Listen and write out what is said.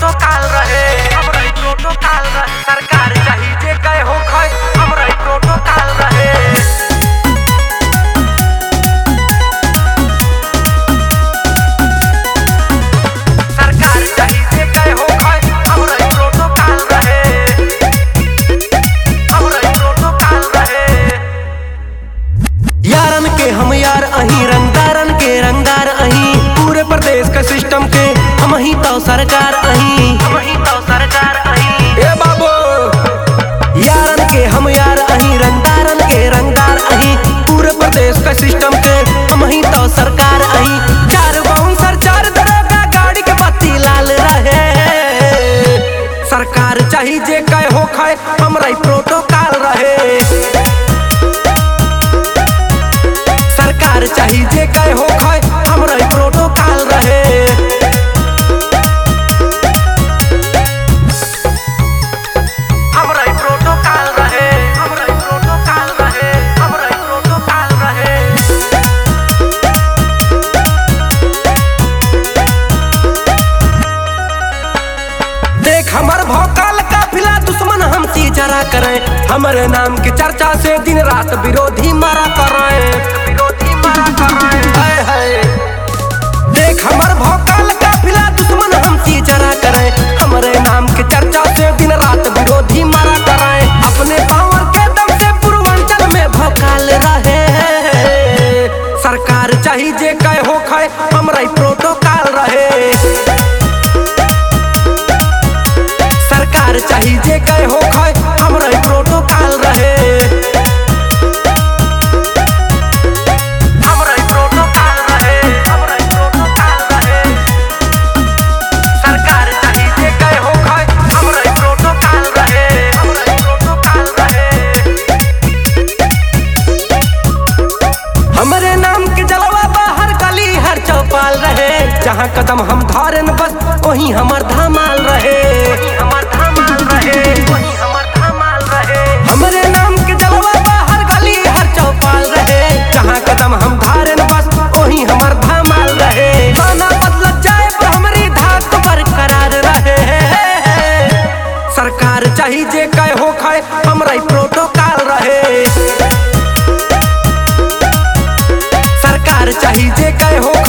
protocol रहे हमरा ई प्रोटोकॉल रहे सरकार चाही जे कहे हो खै हमरा ई प्रोटोकॉल रहे सरकार चाही जे कहे हो खै हमरा ई प्रोटोकॉल रहे हमरा ई प्रोटोकॉल रहे यारन के हम यार अही रंगदारन के रंगदार अही पूरे प्रदेश के सिस्टम के हम ही तो सरकार अही वही तो सरकार आई ए बाबू यारन के हम यार अही रंगदारन के रंगदार अही पूरे प्रदेश के सिस्टम के हम ही तो सरकार अही चार बाउंसर चार दरोगा गाड़ी के बत्ती लाल रहे सरकार चाही जे कहे हो खाए हमरा ई प्रोटोकॉल रहे सरकार चाही जे कहे हो खाए हमरा ई प्रोटोकॉल रहे हमरा ई प्रोटोकॉल रहे हमरा ई प्रोटोकॉल रहे हमरा ई प्रोटोकॉल रहे देख हमर भौकाल काफिला दुश्मन हमसी जरा करे हमरे नाम के चर्चा से दिन रात विरोधी मारा करे विरोधी मारा कराए हाय हाय देख हमर भौकाल काफिला दुश्मन हमसी जरा करे हमरे नाम के चर्चा से दिन रात विरोधी मारा करे अपने पावर के दम से पूर्वांचल में भौकाल रहे सरकार चाही जे कहे हो खाए हमरा ई प्रोटोकॉल रहे सरकार चाही जे कहे हो खाए हमरा ई प्रोटोकॉल रहे हमरा ई प्रोटोकॉल रहे हमरा ई प्रोटोकॉल रहे सरकार चाही जे कहे हो खै हमरा ई प्रोटोकॉल रहे हमरा ई प्रोटोकॉल रहे हमरे नाम के जलवा बाहर गली हर चौपाल रहे जहाँ कदम हम धारे न बस वहीं हमर धमाल रहे वही हमर धमाल रहे वही हमर धमाल रहे हमरे नाम के जलवा बाहर गली हर चौपाल रहे जहाँ कदम हम धारे न बस वहीं हमर धमाल रहे गाना बदलत जाए पर हमरी धाक बरकरार रहे सरकार चाही जे कहे हो खाए हमरा ई प्रोटोकॉल रहे सरकार चाही जे कहे हो